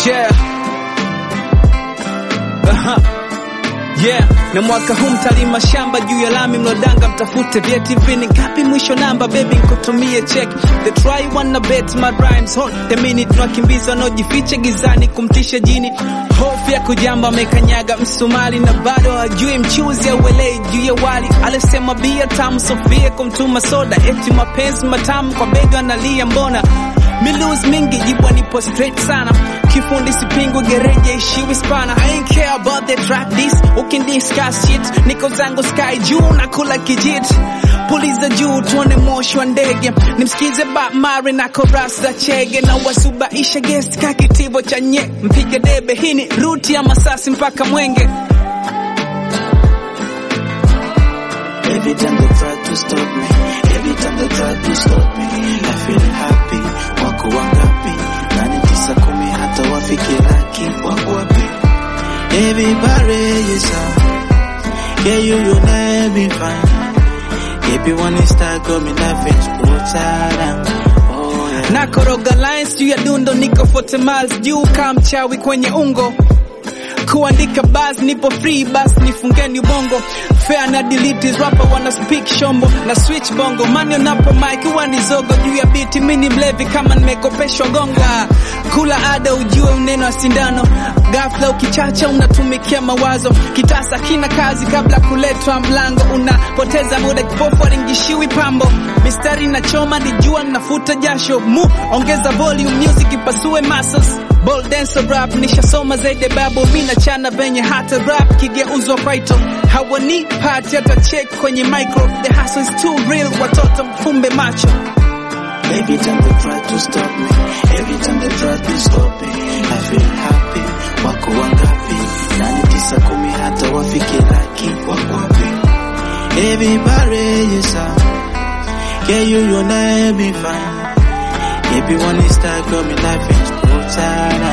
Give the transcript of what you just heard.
Yeah. Aha. Yeah, na mwaka huu mtalima shamba juu ya lami mlodanga mtafute vyeti vini ngapi mwisho namba baby nkutumie check the try wanna bet my rhymes hold the minute tunakimbiza wanaojificha gizani kumtisha jini hofu ya kujamba amekanyaga msumali na bado hajui mchuzi au welei juu ya wali alisema bia tamu Sofia kumtuma soda eti mapenzi matamu kwa bega analia mbona Milus mingi jibwa nipo straight sana kifundi sipingwi gereje ishiwi spana I ain't care about the track this ukin discuss shit niko zangu sky juu na kula kijit puliza juu tuone moshi wa ndege nimsikize Bob Marley na chorus za chege na wasubaisha guest ka kitivo cha nye mpige debe hii ni ruti ya masasi mpaka mwenge Every time they try to stop me, every time they try to stop me, I feel happy. Wako wangapi? Nane tisa kumi hata wafike laki. Wako wapi? Everybody is out. Yeah, you you never be fine. Everyone is start coming laughing, spotara. Oh yeah. na koroga lines juu ya dundo niko 40 miles juu kama mchawi kwenye ungo kuandika bas nipo free bas nifungeni ubongo fair na delete rapper wana speak shombo na switch bongo mani unapo mic huwa ni zogo juu ya biti mini mlevi kama nimekopeshwa gongo Ah, kula ada ujue uneno wa sindano ghafla ukichacha unatumikia mawazo kitasa kina kazi kabla kuletwa mlango unapoteza muda kipofu alingishiwi pambo mistari na choma ni jua nafuta jasho mu ongeza volume music ipasue muscles Ball dancer rap nishasoma zaidi babu mina chana venye hata rap kigeuzwa kwaito hawani pati hata check kwenye micro the hustle is too real watoto mfumbe macho Every time they try to stop me, every time they try to stop me, I feel happy. Wako wangapi? Nane tisa kumi hata wafike laki. Wako wapi? Everybody is out. Yeah, you you never be fine. Everyone is start coming laughing, spotara.